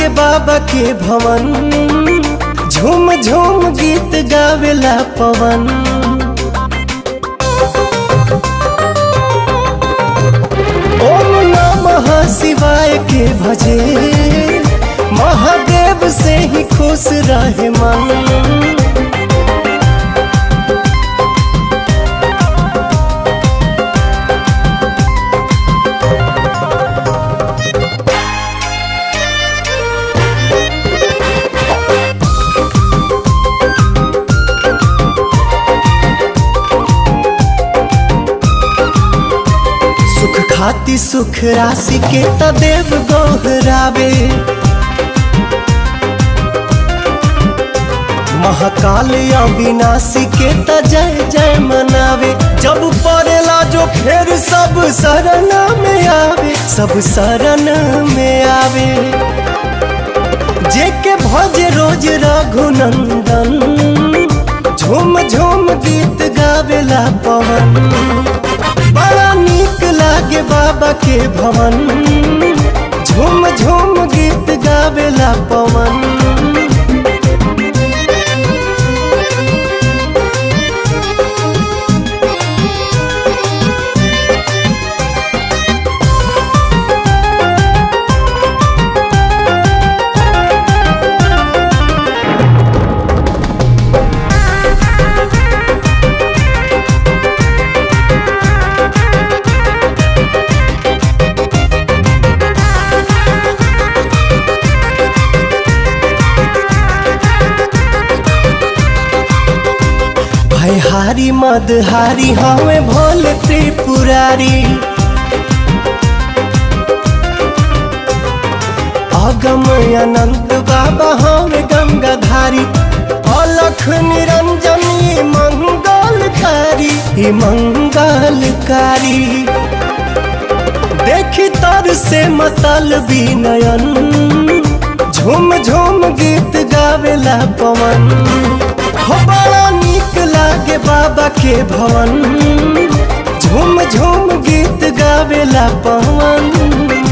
लागे बाबा के भवन झूम झूम गीत गावेला पवन ओम नमः शिवाय के भजे महादेव से ही खुश रहे मन सुख खाती सुख राशि के तदेव गोहरावे महाकाल अविनाशी के त जय जय मनावे जब पड़ेला जो फिर सब शरण में आवे सब शरण में आवे जे के भज रोज रघुनंदन झूम झूम गीत गावेला पवन बड़ा नीक लागे बाबा के भवन झूम झूम गीत गावेला पवन भयहारी मदहारी हमें भोले त्रिपुरारी अगम अनंत बाबा हमें गंगाधारी अलख निरंजन ये मंगलकारी ये मंगलकारी देखी तर से मतल नयन झूम झूम गीत गावेला पवन हो बड़ा नीक लागे बाबा के भवन झूम झूम गीत गावेला पवन